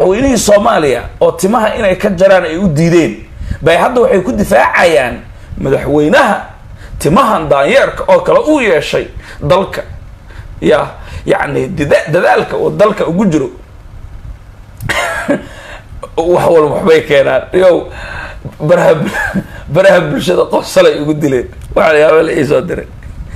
madaxweynihii soomaaliya oo timaha inay ka jaraan ay u diideen bay hadda waxay ku difaacayaan madaxweynaha timahan daanyeerka oo kale uu yeeshay dalka ya yacni dada- dadaalka uu dalka ugu jiro wax walba waxbay keenaan yow baraha baraha bulshada qosalay ugu dileen waxaa yaaba la iisoo diray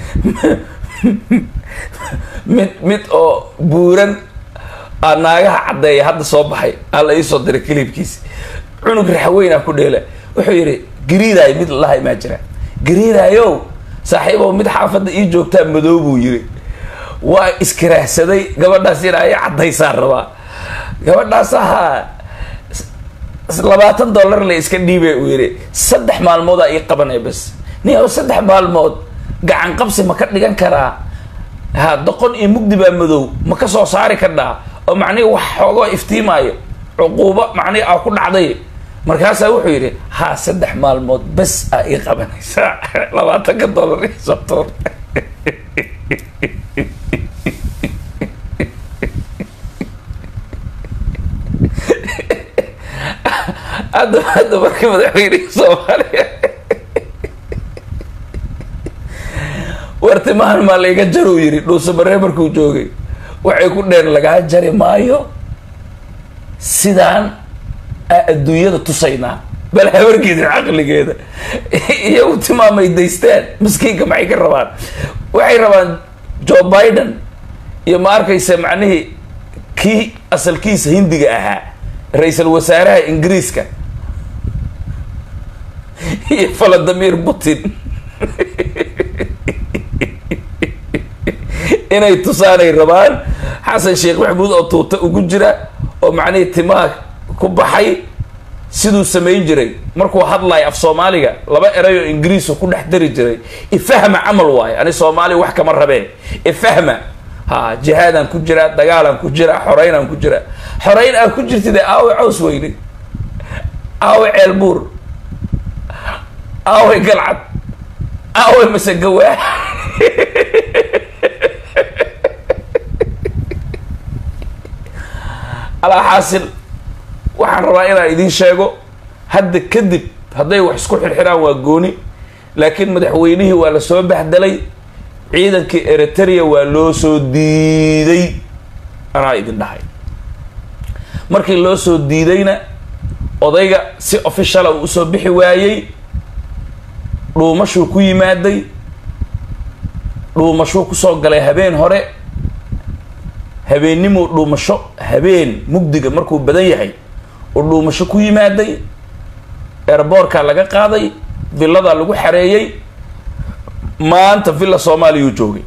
mid mid oo buuran aa naagaha caddeeya hadda soo baxay aa la iisoo diray kilibkiisi cunug raxweynaa ku dheela wuxuu yidhi gariidaay mid lalahay maa jira gariidaayow saaxiibow mid xaafadda ii joogtaa madow buu yiri waa iskiraahsaday gabadhaas inaa i caddaysaan rabaa gabadhaas ahaa labaatan dollar la iska dhiibay uu yidhi saddex maalmoodaa ii qabanaya bas nin oo saddex maalmood gacan qabsi ma ka dhigan karaa ha doqon iyo mugdi baa madow ma ka soo saari kadhaa oo macnihi wax xoogoo iftiimaayo cuquubo macnihi aa ku dhacday markaasaa wuxuu yidhi ha saddex maalmood bes aa ii qabanaysa labaatanka dollar ii soo tuur hadda hadda markii madaxweynihii soomaaliya wartimahan maa layga jaruu yidhi dhuusabaree markuu joogay waxay ku dheen lagaa jari maayo sidaan aa adduunyada tusaynaa bal habarkeedin caqligeeda iyagu timaamay daystaan maskiinka maxay ka rabaan waxay rabaan joe biden iyo ma arkaysa macnihii kii asalkiisa hindiga ahaa ra-iisul wasaaraha ingiriiska iyo valadimir putin inay tusaanay rabaan xasan sheekh maxamuud oo tuuta ugu jira oo macnihii timaha ku baxay siduu samayn jiray markuu hadlayo af soomaaliga laba eray oo ingiriisu ku dhex dari jiray ifahma camal waayo ani soomaaliya wax kama rabeen ifahma ha jihaadaan ku jiraa dagaalaan ku jiraa xoreynaan ku jiraa xoreyn aa ku jirtide aawe caws weyne aawe ceelbuur aawe galcad aawe masegawaa alaa xaasil waxaan rabaa inaan idiin sheego hadda kadib hadday wax isku xirxiraan waa gooni laakiin madaxweynihii waa la soo baxdelay ciidankii eritrea waa loo soo diiday anaa idin dhahay markii loo soo diidayna odayga si officiala uu usoo bixi waayey dhuumashuu ku yimaaday dhuumashuu kusoo galay habeen hore habeennimuu dhuumasho habeen mugdiga markuu badan yahay uu dhuumasho ku yimaaday airboorkaa laga qaaday villadaa lagu xareeyey maanta villa soomaaliyuu joogay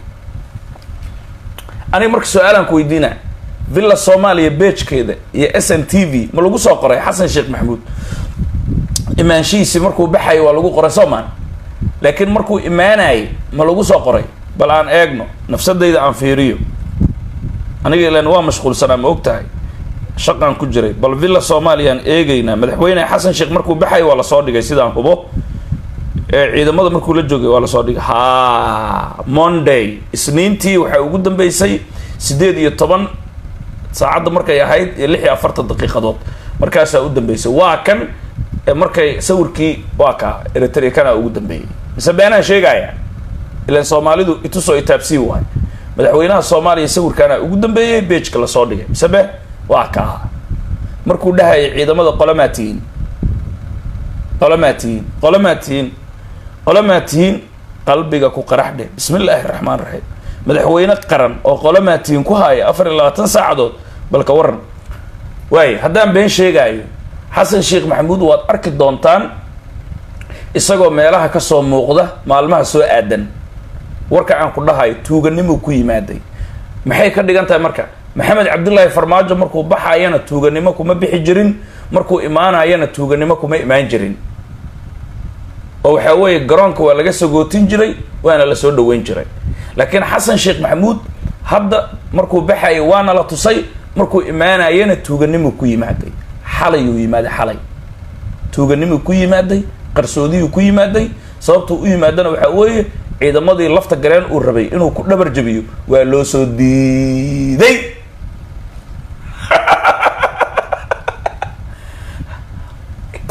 aniga marka su-aalaan ku weydiina villa soomaaliya beejkeeda iyo s n t v ma lagu soo qoray xasan sheekh maxamuud imaanshihiisi markuu baxayay waa lagu qoray soomaan laakiin markuu imaanayay ma lagu soo qoray bal aan eegno nafsadayda aan fiiriyo aniga ilan waa mashquulsanaa ma og tahay shaqaan ku jiray bal villa soomaaliyaan eegeynaa madaxweyne xasan sheekh markuu baxayay waa lasoo dhigay sidaan hubo ciidamada markuu la joogay waa lasoo dhigay ha monday isniintii waxaa ugu dambeysay sideed iyo toban saacadda markay ahayd iyo lix iyo afartan daqiiqadood markaasaa u dambeysay waa kan markay sawirkii waa kaa eritrea kana ugu dambeeyey mise beenaan sheegaya ilan soomaalidu itusoo itaabsii waayo madaxweynaha soomaaliya sawirkaana ugu dambeeyey beejka lasoo dhigay mise be waa kaa markuu dhahayay ciidamada qolamaa tihiin qolamaa tihiin qolamaa tihiin qolamaa tihiin qalbiga ku qarax dheh bismi illaahi raxmaan raxiim madaxweyne qaran oo qolamaa tihiin ku haaya afar iyo labaatan saacadood balka waran waaye haddaan been sheegaayo xasan sheekh maxamuud waad arki doontaan isagoo meelaha kasoo muuqda maalmaha soo aadan warka aan ku dhahayo tuuganimuu ku yimaaday maxay ka dhigan tahay marka maxamed cabdullaahi farmaajo markuu baxayana tuuganimo kuma bixi jirin markuu imaanayana tuuganimo kuma imaan jirin oo waxaa weeye garoonka waa laga sagootin jiray waana la soo dhaweyn jiray laakiin xasan sheekh maxamuud hadda markuu baxayay waana la tusay markuu imaanayana tuuganimuu ku yimaaday xalayuu yimaaday xalay tuuganimuu ku yimaaday qarsoodiyuu ku yimaaday sababtuu u yimaadana waxaa weeye ciidamadii lafta gareen uu rabay inuu ku dhabar jabiyo waa loo soo diiday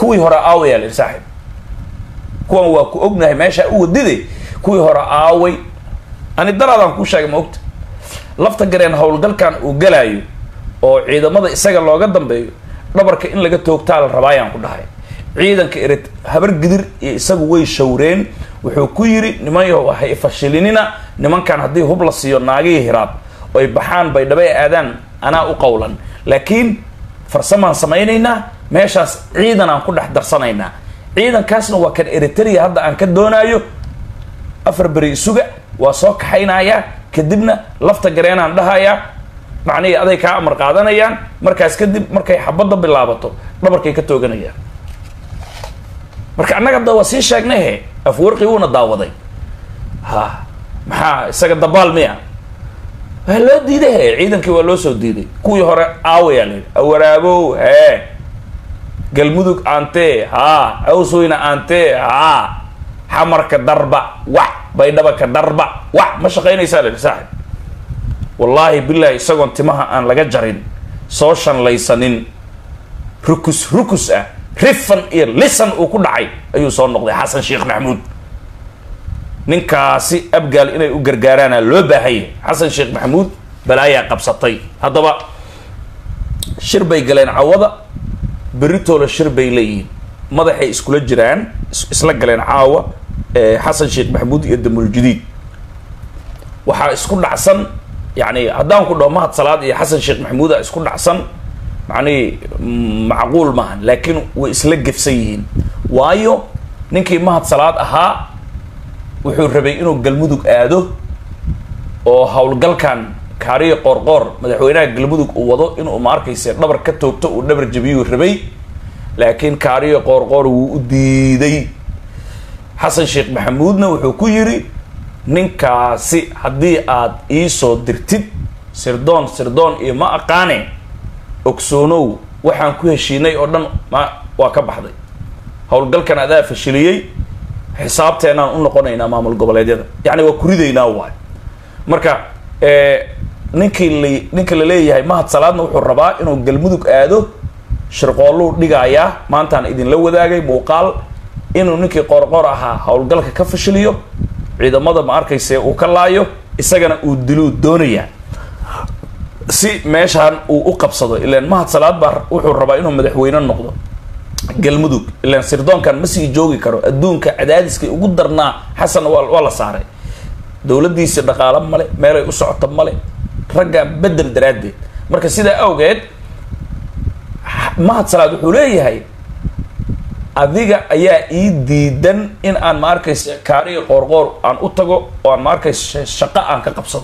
kuwii hore aaway aa la yidhi saaxib kuwan waa ku ognahay meesha u wadide kuwii hore aaway ani daraadaan kuu sheegay ma ogta lafta gareen howlgalkan uu galaayo oo ciidamada isaga looga dambeeyo dhabarka in laga toogtaa la rabaayaan ku dhahay ciidanka erit habar gidir iyo isagu way shawreen wuxuu ku yidhi nimanyahow hay fashilinina nimankan haddii hub la siiyo naagihii hiraab oy baxaan bay dhaba aadaan anaa u qowlan laakiin farsamaan samaynaynaa meeshaas ciidan aan ku dhex darsanaynaa ciidankaasna waa kan eritrea hadda aan ka doonaayo afar beri isuga waa soo kaxaynayaa kadibna lafta gareenaan dhahayaa macnihii aday kaa amar qaadanayaan markaas kadib markay xabadda bilaabato dhabarkay ka tooganayaan marka annaga da waa sii sheegnay he afwarqi wuuna daawaday ha maxaa isaga dabaal miya waa loo diiday he ciidankii waa loo soo diiday kuwii hore aawayaa la yidhi awaraabow hee galmudug aantee haa awsweyna aantee haa xamarka darba wax baydhabaka darba wax ma shaqaynaysaa la yidhi saaxib wallaahi bilahi isagoon timaha aan laga jarin soo shanlaysanin rukus rukus ah rifan iyo lisan uu ku dhacay ayuu soo noqday xasan sheekh maxamuud ninkaasi abgaal inay u gargaaraana loo baahanya xasan sheekh maxamuud balaayaa qabsatay haddaba shir bay galeen cawada berritoola shir bay leeyihiin madaxay iskula jiraan isla galeen caawa xasan sheekh maxamuud iyo damuljadiid waxaa isku dhacsan yani haddaan ku dhaho mahad salaad iyo xasan sheekh maxamuuda isku dhacsan macnihi macquul maahan laakiin way isla gefsan yihiin waayo ninkii mahad salaad ahaa wuxuu rabay inuu galmudug aado oo howlgalkan kaariyo qoorqoor madaxweynaha galmudug uu wado inuu ma arkayse dhabar ka toogto uu dhabar jabiyuu rabay laakiin kaariyo qoorqoor wuu u diiday xasan sheekh maxamuudna wuxuu ku yidhi ninkaasi haddii aad iisoo dirtid sirdoon sirdoon iyo ma aqaane ogsoonow waxaan ku heshiinay oo dhan ma waa ka baxday howlgalkan adaa fashiliyey xisaabteenaan u noqonaynaa maamul goboleedyada yacni waa kuridaynaa waay marka ninkii la ninka la leeyahay mahad salaadna wuxuu rabaa inuu galmudug aado shirqoolluu dhigayaa maantaan idinla wadaagay muuqaal inuu ninkii qoorqoor ahaa howlgalka ka fashiliyo ciidamada ma arkayse uu ka laayo isagana uu diluu doonayaa si meeshaan uu u qabsado ilaan mahad salaad baa wuxuu rabaa inuu madaxweyne noqdo galmudug ilaan sirdoonkan ma sii joogi karo adduunka cadaadiskay ugu darnaa xasan waa waa la saaray dowladdiisi dhaqaalo male meelay u socoto male raggaa bedel daraaddeed marka sidaa awgeed mahad salaad wuxuu leeyahay adiga ayaa ii diidan in aan ma arkaysa kaariyo qoorqoor aan u tago oo aan ma arkaysa shaqo aan ka qabsado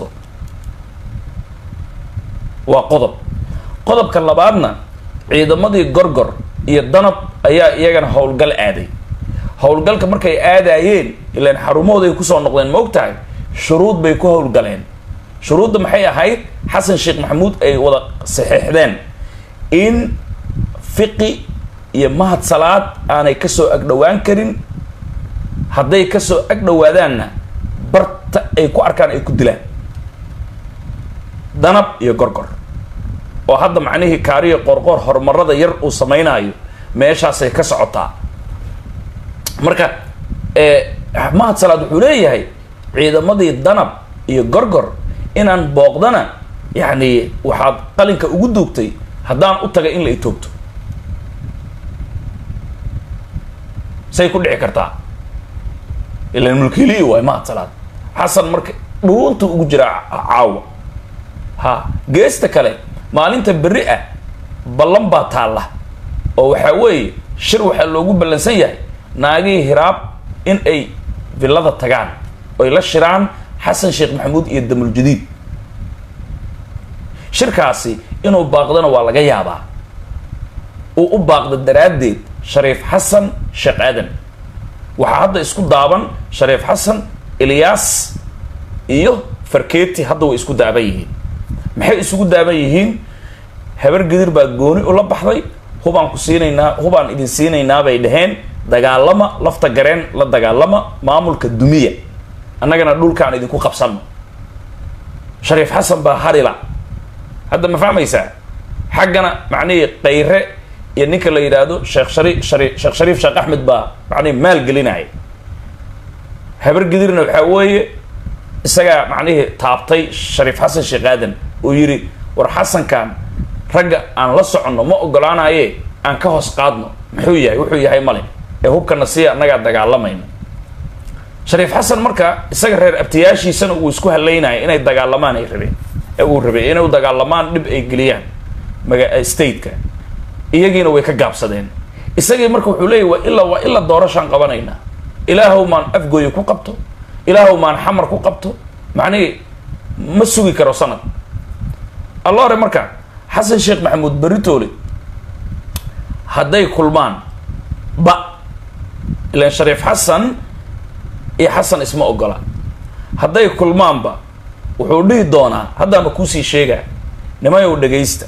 waa qodob qodobka labaadna ciidamadii gorgor iyo danab ayaa iyagana howlgal aaday howlgalka markay aadaayeen ilaan xarumahooday kusoo noqdeen ma og tahay shuruud bay ku howlgaleen shuruudda maxay ahayd xasan sheekh maxamuud ay wada saxiixdeen in fiqi iyo mahad salaad aanay kasoo agdhowaan karin hadday kasoo agdhowaadaanna barta ay ku arkaan ay ku dilaan danab iyo gorgor oo hadda macnihii kaariyo qorqor horumarada yar uu sameynaayo meeshaasay ka socotaa marka mahad salaad wuxuu leeyahay ciidamadii danab iyo gorgor inaan booqdana yacni waxaad qalinka ugu duugtay haddaan u tagay in la itoogto say ku dhici kartaa ilan mulkiiliyi waay mahad salaad xasan marka dhuunta ugu jira caawa ha geesta kale maalinta berri ah ballan baa taalla oo waxaa weeye shir waxaa loogu ballansan yahay naagihii hiraab in ay villada tagaan oy la shiraan xasan sheekh maxamuud iyo damuljadiid shirkaasi inuu baaqdana waa laga yaabaa uu u baaqda daraaddeed shariif xasan sheekh aadan waxaa hadda isku daaban shariif xasan ilyaas iyo farkeeti hadda way isku daaban yihiin maxay isugu daaban yihiin habar gidir baa gooni ula baxday hubaan ku siinaynaa hubaan idin siinaynaa bay dhaheen dagaalama lafta gareen la dagaalama maamulka dumiya annagana dhulkaan idinku qabsano shariif xasan baa harila hadda ma fahmaysaa xaggana macnihii kayre iyo ninka la yidhaahdo sheekh shari shari sheekh shariif sheekh axmed baa macnihi maal gelinaya habar gidirna waxaa weeye isagaa macnihii taabtay shariif xasan sheekh aadan uu yidhi war xasankan ragga aan la soconno ma ogolaanaye aan ka hoos qaadno muxuu yahay wuxuu yahay male ee hubkana sii annagaa dagaalamayna shariif xasan marka isaga reer abtiyaashiisana uu isku halaynaya inay dagaalamaan ay rabeen ee uu rabay inay dagaalamaan dhib ay geliyaan maga stateka iyagiina way ka gaabsadeen isagii marka wuxuu leeyahy waa ilaa waa ilaa doorashaan qabanaynaa ilaahow maan afgooye ku qabto ilaahow maan xamar ku qabto macnihii ma sugi karo sanad alla hore marka xasan sheekh maxamuud beritoole hadday kulmaan ba ilan shariif xasan iyo xasan isma ogola hadday kulmaanba wuxuu dhihi doonaa haddaama kuusii sheegaa nimayow dhegaysta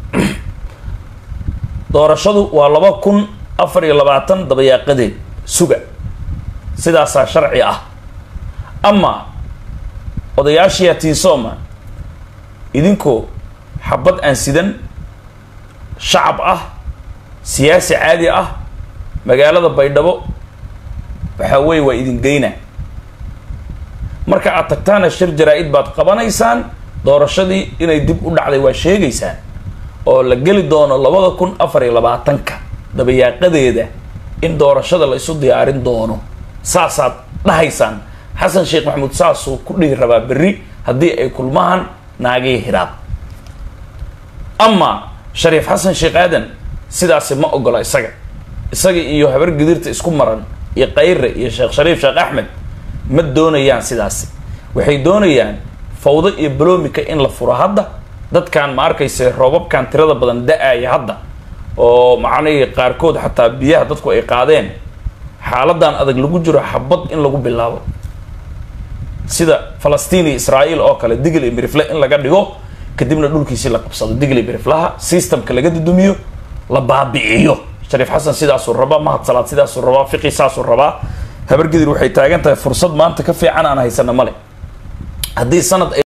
doorashadu waa laba kun afar iyo labaatan dabayaaqadeed suga sidaasaa sharci ah ama odayaashiyaa tiisooma idinkoo xabad aan sidan shacab ah siyaasi caadi ah magaalada baydhabo waxaa weeye waa idin geyna marka aad tagtaana shir jaraa-id baad qabanaysaan doorashadii inay dib u dhacday waa sheegaysaan oo la geli doono labada kun afar iyo labaatanka dabayaaqadeeda in doorashada la isu diyaarin doono saasaad dhahaysaan xasan sheekh maxamuud saasuu ku dhihi rabaa berri haddii ay kulmahan naagii hiraab ama shariif xasan sheekh aadan sidaasi ma ogola isaga isaga iyo habar gidirta isku maran iyo kayre iyo sheekh shariif sheekh axmed ma doonayaan sidaasi waxay doonayaan fawdo iyo balomika in la furo hadda dadkan ma arkayse roobabkan tirada badan da-aya hadda oo macnihii qaarkood xataa biyaha dadku ay qaadeen xaaladan adag lagu jiro xabad in lagu bilaabo sida falastiin iyo israa'iil oo kale digl iyo mirifle in laga dhigo kadibna dhulkiisii la qabsado digl iyo miriflaha systemka laga dudumiyo la baabi'iyo shariif xasan sidaasuu rabaa mahad salaad sidaasuu rabaa fiqi saasuu rabaa habargidir waxay taagan tahay fursad maanta ka fiican aan haysana male haddii sanad